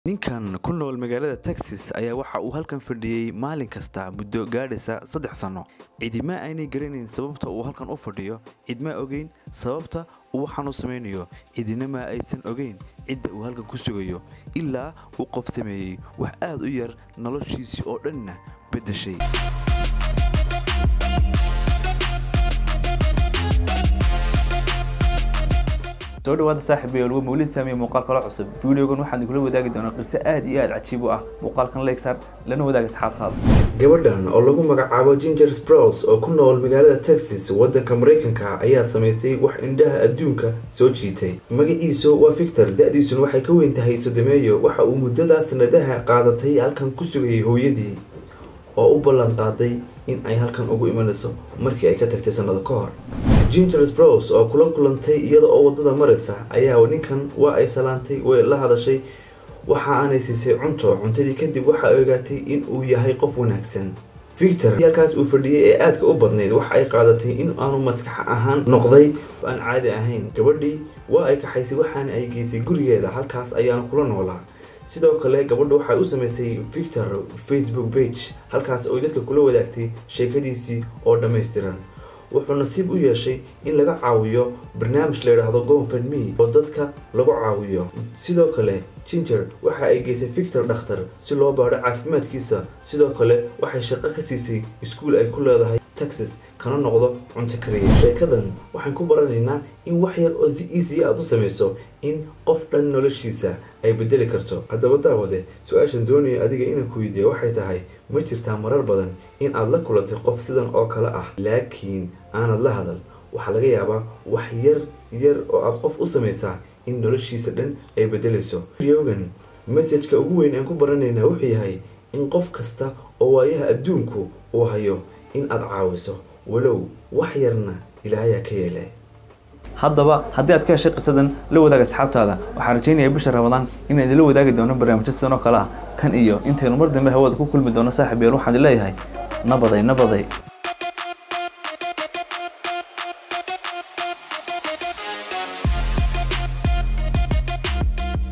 ninkan ku nool magaalada texas ayaa waxa uu halkan fadhiyey maalin kasta muddo gaadhaysa saddex sanno cidima aynay garanayn sababta uu halkan u fadhiyo cidma ogeyn sababta uu waxaan u samaynayo cidina ma aysan ogeyn cidda uu halkan ku sugayo ilaa uu qof sameeyey wax aad u yar noloshiisii oo dhanna beddeshay soo dhawaada saaxiibayaal waa mawlid saamiye muuqaal kala cusub videogan waxaan idinula wadaagi doonaa qiso aad iyo aad cajiib u ah muuqaalkan legsar lana wadaag asxaabtaada gabadhan oo lagu magacaabo ginger sprouse oo ku nool magaalada texas waddanka maraykanka ayaa samaysay wax indhaha adduunka soo jiitay magaciisu waa victor da-diisuna waxay ka weyn tahay sodomeeyo waxa uu muddadaa sanadaha qaadatay halkan ku sugayay hooyadii oo u ballan qaaday in ay halkan ugu imanayso markii ay ka tagtay sannado ka hor ginger sprouse oo kula kulantay iyada oo waddada maraysa ayaa ninkan waa ay salaantay way la hadashay waxa aanay siisay cunto cuntadii kadib waxa ay ogaatay in uu yahay qof wanaagsan victor halkaas uu fadhiyey ee aadka u badnayd waxa ay qaadatay in aanu maskax ahaan noqday aan caadi ahayn gabadhii waa ay kaxaysay waxaana ay geysay gurigeeda halkaas ayaana kula noolaa sidoo kale gabadha waxay u samaysay victor facebook page halkaas oo dadka kula wadaagtay sheekadiisii oo dhammaystiran wuxuu nasiib u yeeshay in laga caawiyo barnaamij la yidhaahdo gonfadme oo dadka lagu caawiyo sidoo kale ginger waxa ay geysay victor dhakhtar si loo baadho caafimaadkiisa sidoo kale waxay shaqo ka siisay iskuul ay ku leedahay texas kana noqdo cunto kariya sheekadan waxaan ku baranaynaa in wax yar oo si easy aad u samayso in qof dhan noloshiisa ay bedeli karto haddaba daawade su-aashan doonaya adiga inaan ku weydiiya waxay tahay ma jirtaa marar badan in aad la kulantay qof sidan oo kale ah laakiin aanad la hadal waxaa laga yaabaa wax yar yar oo aad qof u samaysaa in noloshiisa dhan ay bedelayso yogan messajka ugu weyn aan ku baranaynaa wuxuu yahay in qof kasta oo waayaha adduunku uu hayo in aad caawiso walow wax yarna ilaahayaa ka yeele haddaba haddii aad ka heshay qisadan la wadaag asxaabtaada waxaan rajaynayaa bisha ramadaan inaan idinla wadaagi doono barnaamijyo sidan oo kale ah tan iyo intaynu mar dambe hawada ku kulmi doono saaxiib yeel waxaan leeyahay nabaday nabaday